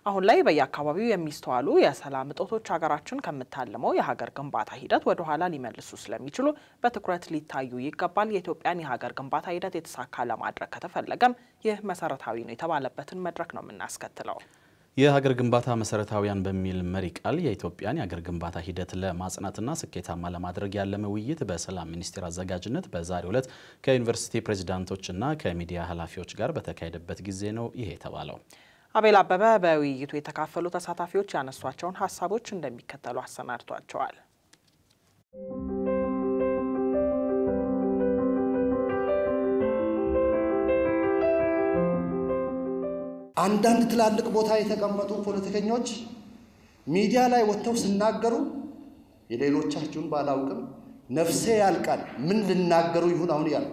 አሁን ላይ በየአካባቢው የሚስተዋሉ የሰላም እጦቶች ሀገራችን ከምታልመው የሀገር ግንባታ ሂደት ወደ ኋላ ሊመልሱ ስለሚችሉ በትኩረት ሊታዩ ይገባል። የኢትዮጵያን የሀገር ግንባታ ሂደት የተሳካ ለማድረግ ከተፈለገም ይህ መሰረታዊ ነው የተባለበትን መድረክ ነው የምናስከትለው። የሀገር ግንባታ መሰረታዊያን በሚል መሪ ቃል የኢትዮጵያን የሀገር ግንባታ ሂደት ለማጽናትና ስኬታማ ለማድረግ ያለመ ውይይት በሰላም ሚኒስቴር አዘጋጅነት በዛሬው ዕለት ከዩኒቨርሲቲ ፕሬዚዳንቶችና ከሚዲያ ኃላፊዎች ጋር በተካሄደበት ጊዜ ነው ይሄ የተባለው። አቤል አበበ በውይይቱ የተካፈሉ ተሳታፊዎች ያነሷቸውን ሀሳቦች እንደሚከተሉ አሰናድቷቸዋል። አንዳንድ ትላልቅ ቦታ የተቀመጡ ፖለቲከኞች ሚዲያ ላይ ወጥተው ሲናገሩ የሌሎቻችሁን ባላውቅም ነፍሴ ያልቃል። ምን ልናገሩ ይሁን አሁን ያልኩ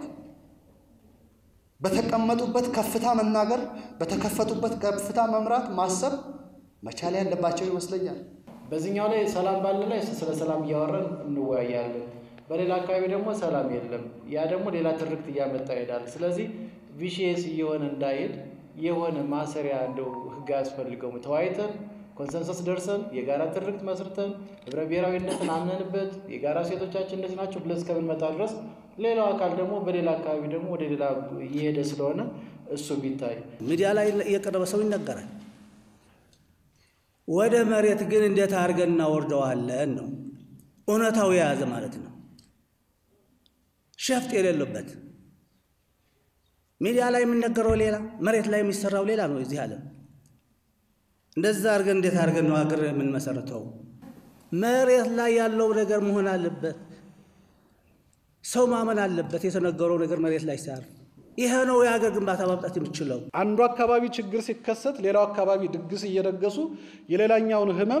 በተቀመጡበት ከፍታ መናገር፣ በተከፈቱበት ከፍታ መምራት፣ ማሰብ መቻል ያለባቸው ይመስለኛል። በዚህኛው ላይ ሰላም ባለ ላይ ስለ ሰላም እያወራን እንወያያለን። በሌላ አካባቢ ደግሞ ሰላም የለም። ያ ደግሞ ሌላ ትርክት እያመጣ ይሄዳል። ስለዚህ ቪሽየስ እየሆነ እንዳይሄድ የሆነ ማሰሪያ እንደው ህግ አያስፈልገውም። ተወያይተን ኮንሰንሰስ ደርሰን የጋራ ትርክት መስርተን ህብረ ብሔራዊነትን አምነንበት የጋራ ሴቶቻችን እንደዚህ ናቸው ብለን እስከምንመጣ ድረስ ሌላው አካል ደግሞ በሌላ አካባቢ ደግሞ ወደ ሌላ እየሄደ ስለሆነ እሱ ቢታይ ሚዲያ ላይ የቀረበ ሰው ይነገራል። ወደ መሬት ግን እንዴት አድርገን እናወርደዋለን ነው እውነታው የያዘ ማለት ነው። ሸፍጥ የሌለበት ሚዲያ ላይ የሚነገረው ሌላ፣ መሬት ላይ የሚሰራው ሌላ ነው። እዚህ ዓለም እንደዛ አድርገን እንዴት አድርገን ነው ሀገር የምንመሰረተው? መሬት ላይ ያለው ነገር መሆን አለበት። ሰው ማመን አለበት። የተነገረው ነገር መሬት ላይ ሲያርፍ ይሄ ነው የሀገር ግንባታ ማምጣት የምችለው። አንዱ አካባቢ ችግር ሲከሰት ሌላው አካባቢ ድግስ እየደገሱ የሌላኛውን ህመም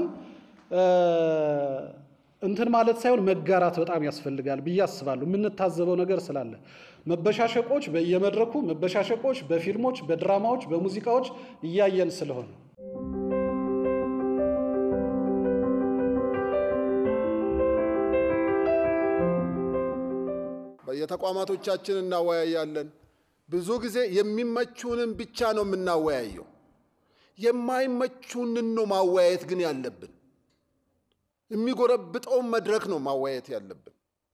እንትን ማለት ሳይሆን መጋራት በጣም ያስፈልጋል ብዬ አስባለሁ። የምንታዘበው ነገር ስላለ መበሻሸቆች በየመድረኩ መበሻሸቆች በፊልሞች፣ በድራማዎች፣ በሙዚቃዎች እያየን ስለሆነ በየተቋማቶቻችን እናወያያለን። ብዙ ጊዜ የሚመቹንን ብቻ ነው የምናወያየው። የማይመቹንን ነው ማወያየት ግን ያለብን። የሚጎረብጠውን መድረክ ነው ማወያየት ያለብን።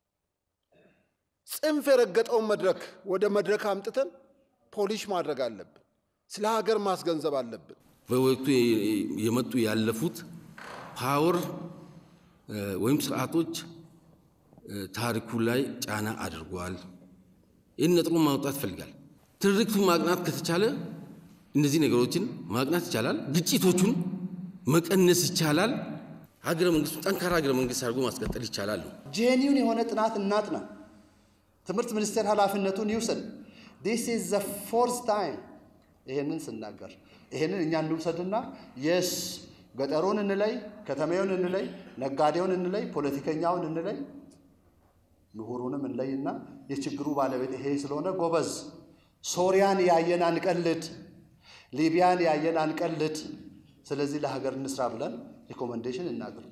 ጽንፍ የረገጠውን መድረክ ወደ መድረክ አምጥተን ፖሊሽ ማድረግ አለብን። ስለ ሀገር ማስገንዘብ አለብን። በወቅቱ የመጡ ያለፉት ፓወር ወይም ስርዓቶች ታሪኩ ላይ ጫና አድርጓል። ይህን ነጥሮ ማውጣት ይፈልጋል። ትርክቱ ማቅናት ከተቻለ እነዚህ ነገሮችን ማቅናት ይቻላል። ግጭቶቹን መቀነስ ይቻላል። ሀገረ መንግስቱ ጠንካራ ሀገረ መንግስት አድርጎ ማስቀጠል ይቻላል ነው። ጄኒውን የሆነ ጥናት እናጥና። ትምህርት ሚኒስቴር ኃላፊነቱን ይውሰድ። ዲስ ኢዝ ዘ ፎርዝ ታይም ይሄንን ስናገር ይሄንን እኛ እንውሰድና የስ ገጠሩን እንለይ፣ ከተማውን እንለይ፣ ነጋዴውን እንለይ፣ ፖለቲከኛውን እንለይ፣ ምሁሩንም እንለይና የችግሩ ባለቤት ይሄ ስለሆነ ጎበዝ፣ ሶሪያን ያየን አንቀልድ፣ ሊቢያን ያየን አንቀልድ። ስለዚህ ለሀገር እንስራ ብለን ሪኮመንዴሽን እናቅርብ።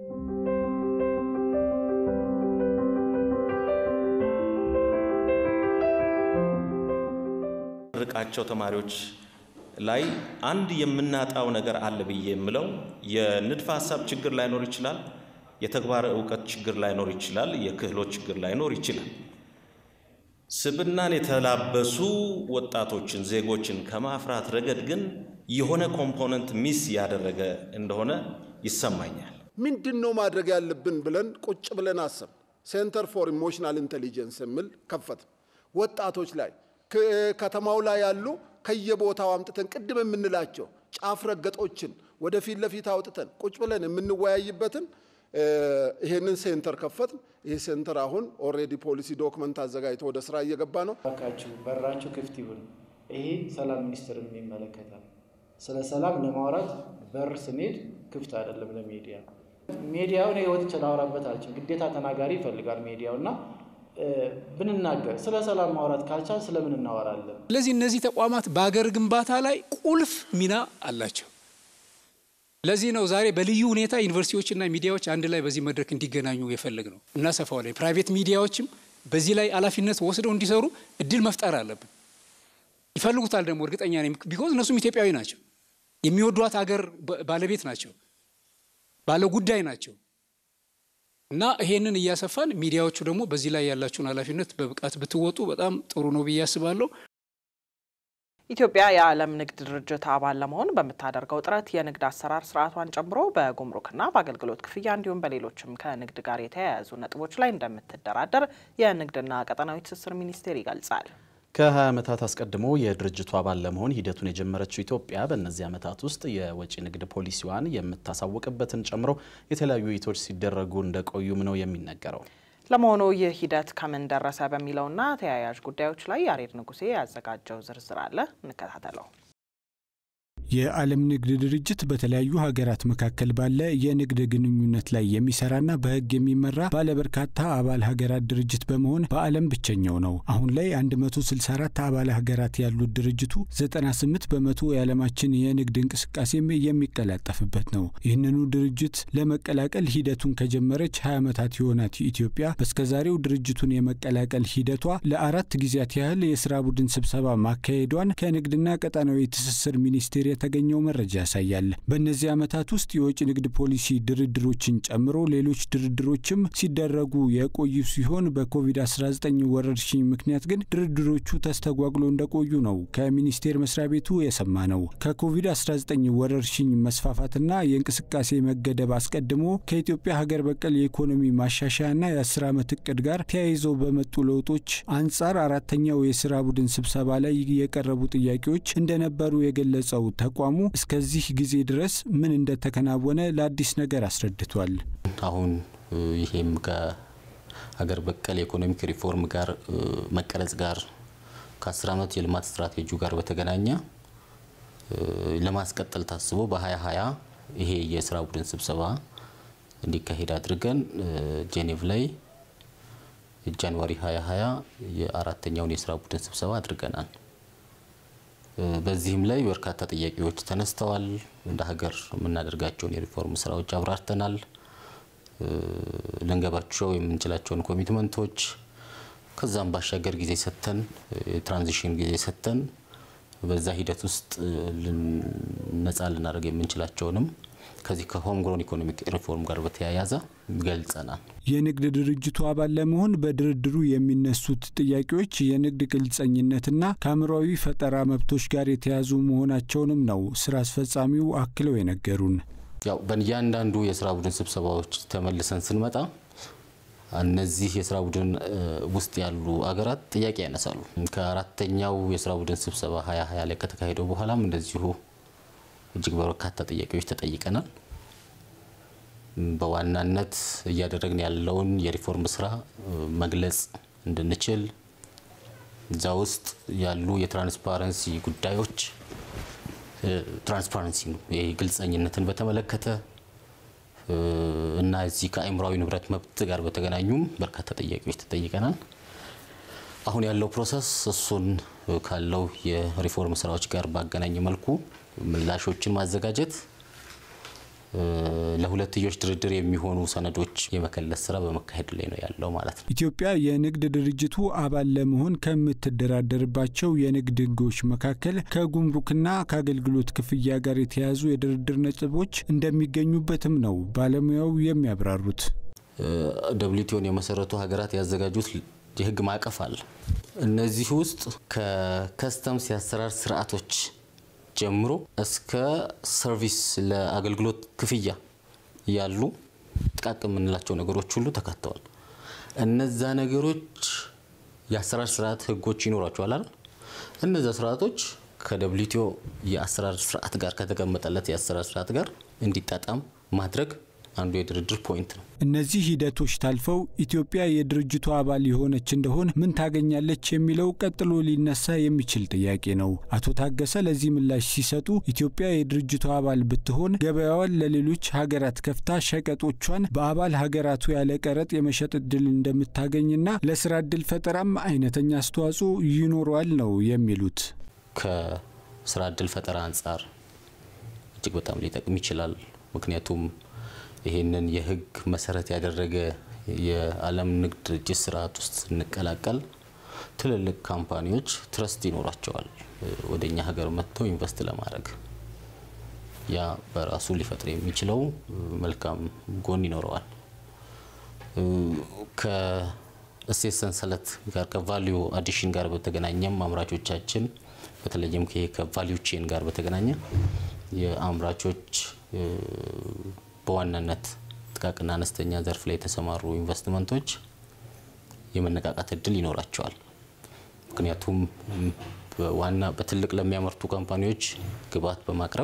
ርቃቸው ተማሪዎች ላይ አንድ የምናጣው ነገር አለ ብዬ የምለው የንድፈ ሀሳብ ችግር ላይኖር ይችላል። የተግባር እውቀት ችግር ላይኖር ይችላል። የክህሎት ችግር ላይኖር ይችላል። ስብናን የተላበሱ ወጣቶችን ዜጎችን ከማፍራት ረገድ ግን የሆነ ኮምፖነንት ሚስ ያደረገ እንደሆነ ይሰማኛል። ምንድን ነው ማድረግ ያለብን ብለን ቁጭ ብለን አሰብ ሴንተር ፎር ኢሞሽናል ኢንቴሊጀንስ የሚል ከፈት ወጣቶች ላይ ከተማው ላይ ያሉ ከየቦታው አምጥተን ቅድም የምንላቸው ጫፍ ረገጦችን ወደፊት ለፊት አውጥተን ቁጭ ብለን የምንወያይበትን ይሄንን ሴንተር ከፈት። ይህ ሴንተር አሁን ኦልሬዲ ፖሊሲ ዶክመንት አዘጋጅቶ ወደ ስራ እየገባ ነው። ባካችሁ በራችሁ ክፍት ይሁን። ይሄ ሰላም ሚኒስትርን ይመለከታል። ስለ ሰላም ለማውራት በር ስንሄድ ክፍት አይደለም ለሚዲያ። ሚዲያውን ህይወት ላውራበት አልችልም። ግዴታ ተናጋሪ ይፈልጋል ሚዲያው እና ብንናገር ስለ ሰላም ማውራት ካልቻል ስለምን እናወራለን? ስለዚህ እነዚህ ተቋማት በሀገር ግንባታ ላይ ቁልፍ ሚና አላቸው። ለዚህ ነው ዛሬ በልዩ ሁኔታ ዩኒቨርሲቲዎችና ሚዲያዎች አንድ ላይ በዚህ መድረክ እንዲገናኙ የፈለግ ነው። እናሰፋዋለን። ፕራይቬት ሚዲያዎችም በዚህ ላይ ኃላፊነት ወስደው እንዲሰሩ እድል መፍጠር አለብን። ይፈልጉታል ደግሞ እርግጠኛ ነኝ። ቢኮዝ እነሱም ኢትዮጵያዊ ናቸው። የሚወዷት ሀገር ባለቤት ናቸው፣ ባለ ጉዳይ ናቸው። እና ይሄንን እያሰፋን ሚዲያዎቹ ደግሞ በዚህ ላይ ያላችሁን ኃላፊነት በብቃት ብትወጡ በጣም ጥሩ ነው ብዬ አስባለሁ። ኢትዮጵያ የዓለም ንግድ ድርጅት አባል ለመሆን በምታደርገው ጥረት የንግድ አሰራር ስርዓቷን ጨምሮ በጉምሩክና በአገልግሎት ክፍያ እንዲሁም በሌሎችም ከንግድ ጋር የተያያዙ ነጥቦች ላይ እንደምትደራደር የንግድና ቀጠናዊ ትስስር ሚኒስቴር ይገልጻል። ከ20 ዓመታት አስቀድሞ የድርጅቱ አባል ለመሆን ሂደቱን የጀመረችው ኢትዮጵያ በእነዚህ ዓመታት ውስጥ የወጪ ንግድ ፖሊሲዋን የምታሳውቅበትን ጨምሮ የተለያዩ ውይይቶች ሲደረጉ እንደቆዩም ነው የሚነገረው። ለመሆኑ ይህ ሂደት ከምን ደረሰ በሚለውና ተያያዥ ጉዳዮች ላይ ያሬድ ንጉሴ ያዘጋጀው ዝርዝር አለ፣ እንከታተለው። የዓለም ንግድ ድርጅት በተለያዩ ሀገራት መካከል ባለ የንግድ ግንኙነት ላይ የሚሰራና በሕግ የሚመራ ባለበርካታ አባል ሀገራት ድርጅት በመሆን በዓለም ብቸኛው ነው። አሁን ላይ 164 አባል ሀገራት ያሉት ድርጅቱ 98 በመቶ የዓለማችን የንግድ እንቅስቃሴም የሚቀላጠፍበት ነው። ይህንኑ ድርጅት ለመቀላቀል ሂደቱን ከጀመረች 20 ዓመታት የሆናት ኢትዮጵያ በስከዛሬው ድርጅቱን የመቀላቀል ሂደቷ ለአራት ጊዜያት ያህል የስራ ቡድን ስብሰባ ማካሄዷን ከንግድና ቀጣናዊ ትስስር ሚኒስቴር የተገኘው መረጃ ያሳያል። በእነዚህ ዓመታት ውስጥ የውጭ ንግድ ፖሊሲ ድርድሮችን ጨምሮ ሌሎች ድርድሮችም ሲደረጉ የቆዩ ሲሆን በኮቪድ-19 ወረርሽኝ ምክንያት ግን ድርድሮቹ ተስተጓጉሎ እንደቆዩ ነው ከሚኒስቴር መስሪያ ቤቱ የሰማ ነው። ከኮቪድ-19 ወረርሽኝ መስፋፋትና የእንቅስቃሴ መገደብ አስቀድሞ ከኢትዮጵያ ሀገር በቀል የኢኮኖሚ ማሻሻያና የአስር ዓመት እቅድ ጋር ተያይዘው በመጡ ለውጦች አንጻር አራተኛው የስራ ቡድን ስብሰባ ላይ የቀረቡ ጥያቄዎች እንደነበሩ የገለጸው ተቋሙ እስከዚህ ጊዜ ድረስ ምን እንደተከናወነ ለአዲስ ነገር አስረድቷል። አሁን ይሄም ከሀገር በቀል የኢኮኖሚክ ሪፎርም ጋር መቀረጽ ጋር ከአስር ዓመት የልማት ስትራቴጂው ጋር በተገናኘ ለማስቀጠል ታስቦ በ2020 ይሄ የስራ ቡድን ስብሰባ እንዲካሄድ አድርገን ጄኔቭ ላይ ጃንዋሪ 2020 የአራተኛውን የስራ ቡድን ስብሰባ አድርገናል። በዚህም ላይ በርካታ ጥያቄዎች ተነስተዋል። እንደ ሀገር የምናደርጋቸውን የሪፎርም ስራዎች አብራርተናል። ልንገባቸው የምንችላቸውን ኮሚትመንቶች ከዛም ባሻገር ጊዜ ሰጥተን የትራንዚሽን ጊዜ ሰጥተን በዛ ሂደት ውስጥ ነጻ ልናደርግ የምንችላቸውንም ከዚህ ከሆም ግሮን ኢኮኖሚክ ሪፎርም ጋር በተያያዘ ገልጸናል። የንግድ ድርጅቱ አባል ለመሆን በድርድሩ የሚነሱት ጥያቄዎች የንግድ ግልጸኝነትና ከአእምሯዊ ፈጠራ መብቶች ጋር የተያዙ መሆናቸውንም ነው ስራ አስፈጻሚው አክለው የነገሩን። ያው በእያንዳንዱ የስራ ቡድን ስብሰባዎች ተመልሰን ስንመጣ እነዚህ የስራ ቡድን ውስጥ ያሉ አገራት ጥያቄ ያነሳሉ። ከአራተኛው የስራ ቡድን ስብሰባ ሀያ ሀያ ላይ ከተካሄደው በኋላም እንደዚሁ እጅግ በርካታ ጥያቄዎች ተጠይቀናል። በዋናነት እያደረግን ያለውን የሪፎርም ስራ መግለጽ እንድንችል እዛ ውስጥ ያሉ የትራንስፓረንሲ ጉዳዮች ትራንስፓረንሲ ነው ይህ ግልጸኝነትን በተመለከተ እና እዚህ ከአእምሯዊ ንብረት መብት ጋር በተገናኙም በርካታ ጥያቄዎች ተጠይቀናል። አሁን ያለው ፕሮሰስ እሱን ካለው የሪፎርም ስራዎች ጋር ባገናኘ መልኩ ምላሾችን ማዘጋጀት ለሁለትዮሽ ድርድር የሚሆኑ ሰነዶች የመከለስ ስራ በመካሄድ ላይ ነው ያለው ማለት ነው። ኢትዮጵያ የንግድ ድርጅቱ አባል ለመሆን ከምትደራደርባቸው የንግድ ሕጎች መካከል ከጉምሩክና ከአገልግሎት ክፍያ ጋር የተያያዙ የድርድር ነጥቦች እንደሚገኙበትም ነው ባለሙያው የሚያብራሩት። ደብሊውቲኦን የመሰረቱ ሀገራት ያዘጋጁት የህግ ማዕቀፍ አለ። እነዚህ ውስጥ ከከስተምስ የአሰራር ስርዓቶች ጀምሮ እስከ ሰርቪስ ለአገልግሎት ክፍያ ያሉ ጥቃቅን የምንላቸው ነገሮች ሁሉ ተካተዋል። እነዛ ነገሮች የአሰራር ስርዓት ህጎች ይኖሯቸዋል አይደል? እነዛ ስርዓቶች ከደብሊውቲኦ የአሰራር ስርዓት ጋር ከተቀመጠለት የአሰራር ስርዓት ጋር እንዲጣጣም ማድረግ አንዱ የድርድር ፖይንት ነው። እነዚህ ሂደቶች ታልፈው ኢትዮጵያ የድርጅቱ አባል የሆነች እንደሆን ምን ታገኛለች የሚለው ቀጥሎ ሊነሳ የሚችል ጥያቄ ነው። አቶ ታገሰ ለዚህ ምላሽ ሲሰጡ ኢትዮጵያ የድርጅቱ አባል ብትሆን ገበያዋን ለሌሎች ሀገራት ከፍታ ሸቀጦቿን በአባል ሀገራቱ ያለ ቀረጥ የመሸጥ እድል እንደምታገኝና ለስራ እድል ፈጠራም አይነተኛ አስተዋጽኦ ይኖረዋል ነው የሚሉት። ከስራ እድል ፈጠራ አንጻር እጅግ በጣም ሊጠቅም ይችላል። ምክንያቱም ይህንን የህግ መሰረት ያደረገ የዓለም ንግድ ድርጅት ስርዓት ውስጥ ስንቀላቀል ትልልቅ ካምፓኒዎች ትረስት ይኖራቸዋል ወደ እኛ ሀገር መጥተው ኢንቨስት ለማድረግ ያ በራሱ ሊፈጥር የሚችለው መልካም ጎን ይኖረዋል። ከእሴት ሰንሰለት ጋር ከቫሊዩ አዲሽን ጋር በተገናኘም አምራቾቻችን በተለይም ይሄ ከቫሊዩ ቼን ጋር በተገናኘ የአምራቾች በዋናነት ጥቃቅንና አነስተኛ ዘርፍ ላይ የተሰማሩ ኢንቨስትመንቶች የመነቃቃት እድል ይኖራቸዋል። ምክንያቱም ዋና በትልቅ ለሚያመርቱ ካምፓኒዎች ግብዓት በማቅረብ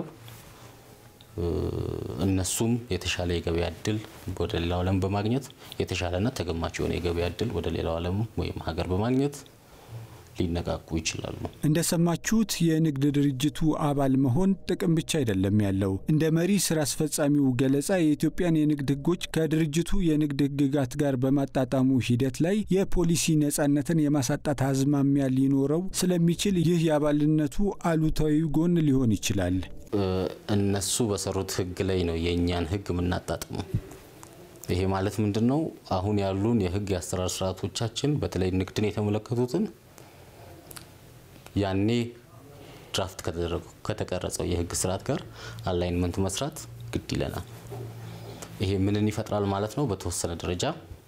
እነሱም የተሻለ የገበያ እድል ወደ ሌላው ዓለም በማግኘት የተሻለና ተገማች የሆነ የገበያ እድል ወደ ሌላው ዓለም ወይም ሀገር በማግኘት ሊነቃቁ ይችላሉ። እንደሰማችሁት የንግድ ድርጅቱ አባል መሆን ጥቅም ብቻ አይደለም ያለው። እንደ መሪ ስራ አስፈጻሚው ገለጻ የኢትዮጵያን የንግድ ሕጎች ከድርጅቱ የንግድ ሕግጋት ጋር በማጣጣሙ ሂደት ላይ የፖሊሲ ነጻነትን የማሳጣት አዝማሚያ ሊኖረው ስለሚችል ይህ የአባልነቱ አሉታዊ ጎን ሊሆን ይችላል። እነሱ በሰሩት ሕግ ላይ ነው የእኛን ሕግ የምናጣጥመው። ይሄ ማለት ምንድን ነው? አሁን ያሉን የሕግ የአሰራር ስርዓቶቻችን በተለይ ንግድን የተመለከቱትን ያኔ ድራፍት ከተቀረጸው የህግ ስርዓት ጋር አላይንመንት መስራት ግድ ይለናል። ይሄ ምንን ይፈጥራል ማለት ነው? በተወሰነ ደረጃ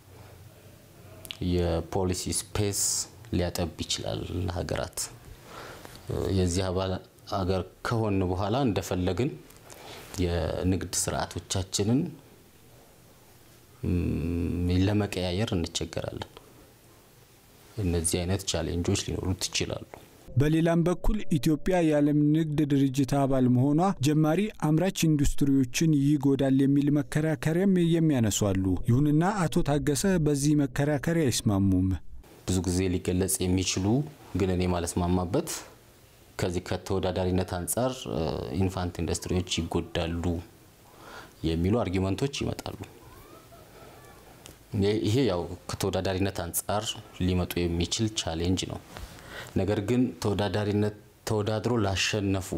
የፖሊሲ ስፔስ ሊያጠብ ይችላል ሀገራት። የዚህ አባል ሀገር ከሆን በኋላ እንደፈለግን የንግድ ስርዓቶቻችንን ለመቀያየር እንቸገራለን። እነዚህ አይነት ቻሌንጆች ሊኖሩት ይችላሉ። በሌላም በኩል ኢትዮጵያ የዓለም ንግድ ድርጅት አባል መሆኗ ጀማሪ አምራች ኢንዱስትሪዎችን ይጎዳል የሚል መከራከሪያም የሚያነሱ አሉ። ይሁንና አቶ ታገሰ በዚህ መከራከሪያ አይስማሙም። ብዙ ጊዜ ሊገለጽ የሚችሉ ግን እኔ ማለስማማበት ከዚህ ከተወዳዳሪነት አንጻር ኢንፋንት ኢንዱስትሪዎች ይጎዳሉ የሚሉ አርጊመንቶች ይመጣሉ። ይሄ ያው ከተወዳዳሪነት አንጻር ሊመጡ የሚችል ቻሌንጅ ነው። ነገር ግን ተወዳዳሪነት ተወዳድሮ ላሸነፉ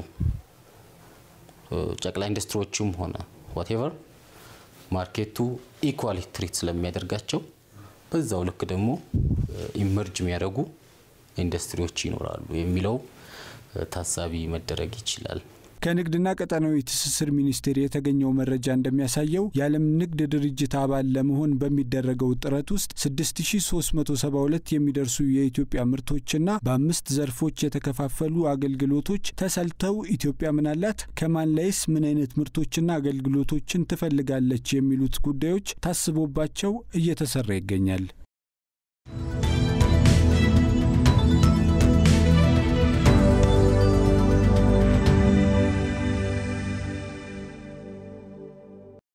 ጨቅላ ኢንዱስትሪዎችም ሆነ ዋቴቨር ማርኬቱ ኢኳሊ ትሪት ስለሚያደርጋቸው በዛው ልክ ደግሞ ኢመርጅ የሚያደርጉ ኢንዱስትሪዎች ይኖራሉ የሚለው ታሳቢ መደረግ ይችላል። ከንግድና ቀጠናዊ ትስስር ሚኒስቴር የተገኘው መረጃ እንደሚያሳየው የዓለም ንግድ ድርጅት አባል ለመሆን በሚደረገው ጥረት ውስጥ 6372 የሚደርሱ የኢትዮጵያ ምርቶችና በአምስት ዘርፎች የተከፋፈሉ አገልግሎቶች ተሰልተው ኢትዮጵያ ምናላት፣ ከማን ላይስ ምን አይነት ምርቶችና አገልግሎቶችን ትፈልጋለች የሚሉት ጉዳዮች ታስቦባቸው እየተሰራ ይገኛል።